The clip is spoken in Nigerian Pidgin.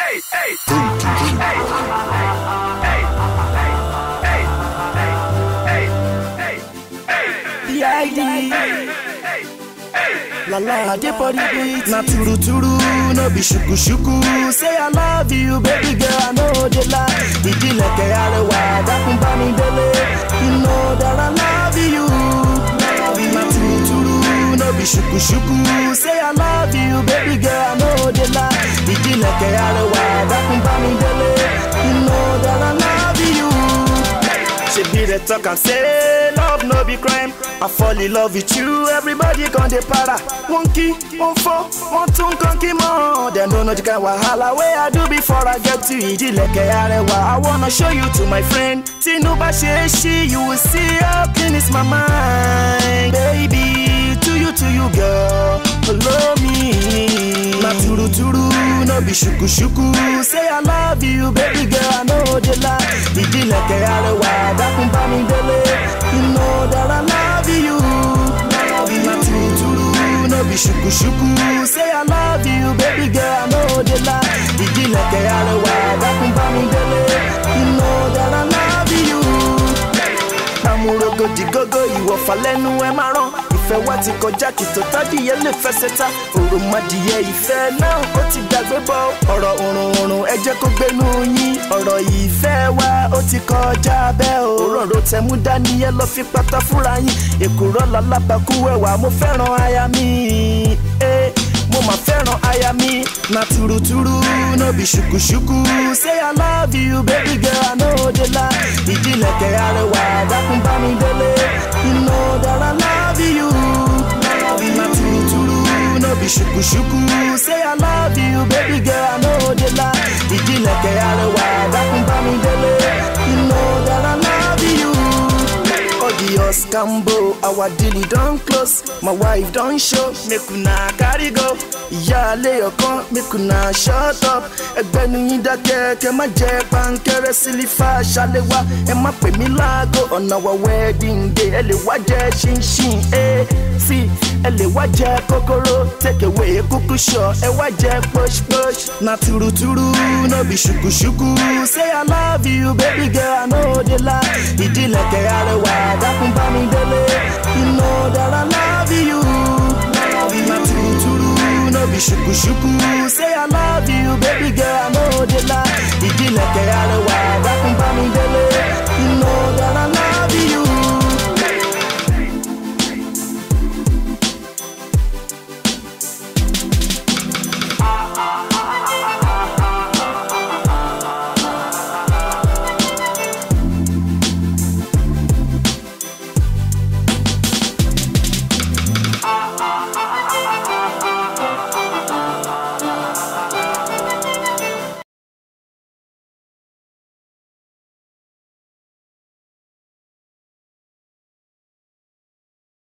hey, hey, hey, hey, hey, hey, hey, hey, The ID. La la, dey for the beat. Na turu turu, no be shuku shuku. Say I love you, baby girl, I know they lie. Ìdílẹ̀kẹ̀ arẹwà, dákun bá mi délé. You know that I love you. Na turu turu, no be shuku shuku. Say I love you, baby girl, I know they lie. Ìdílẹ̀kẹ̀ arẹwà, dákun bá mi délé. You know that I love you. She be the talk and say love no be crime. I fall in love with you, everybody gon' dey para. One key, one four, one two conky more. Dem don't know the kind wahala wey I do before I get to Ìdílẹ̀kẹ̀ Arẹwà. I wanna show you to my friend. Tínú bá ṣe é ṣí, you will see how clean is my mind. Baby, to you, to you girl, follow me. Na turu turu, no be shuku shuku. Say I love you, baby girl, I know they lie. Ìdílẹ̀kẹ̀ Arẹwà, dákun bá mi délé. You know that I love you. Na turu turu, no be shuku shuku. Say I love you, baby girl, I know they lie. Ìdílẹ̀kẹ̀ Arẹwà, dákun bá mi délé. You know that I love you amúrogodi gógó ìwọ̀fà lẹ́nu ẹ máa rán ìfẹ́ wa ti kọjá kí tó tádìyẹ lè fẹsẹ̀ ta òròmọdìyẹ ìfẹ́ náà ó ti gbàgbé bọ́ ọ̀rọ̀ òrùn òrùn ẹ jẹ́ kó gbénu yín ọ̀rọ̀ ìfẹ́ wa ó ti kọjá bẹ́ẹ̀ o òróró tẹ̀mú dání ẹ lọ fi pátá fúnra yín èkúrọ́ lálábàkú ẹwà mo fẹ́ràn aya mi. Eh mo ma fẹ́ràn aya mi na turuturu no be ṣukuṣuku say i love you baby girl i no dey lie ìdílẹ̀kẹ̀ arẹwà dákun bá mi délé you know that i love you na turuturu no be ṣukuṣuku say i love you baby girl i no dey lie ìdílẹ̀kẹ̀ arẹwà dákun bá mi délé you know that i love you. Odious Cambo, our deal don close. My wife don show, make una carry go. Ìyáálé ọkàn, make una shut up. Ẹgbẹ́nu yín dákẹ́, kẹ́ má jẹ́ pankẹ́rẹ́ sílífà ṣàlẹ́wà. Ẹ má pè mí láago, ọ̀nà wa wedding day. Ẹ lè wá jẹ ṣinṣin, ẹ sí. Ẹ lè wá jẹ kókóró, take away kúkú ṣọ. Ẹ wá jẹ push push. Na turuturu, no be ṣukuṣuku. Say I love you, baby girl, I no dey lie. Ìdílẹ̀kẹ̀ arẹwà, dákun bá mi délé. You know that I love you. Na turuturu, no be ṣukuṣuku. Say I love you, baby girl, I no dey lie. Ìdílẹ̀kẹ̀ arẹwà, dákun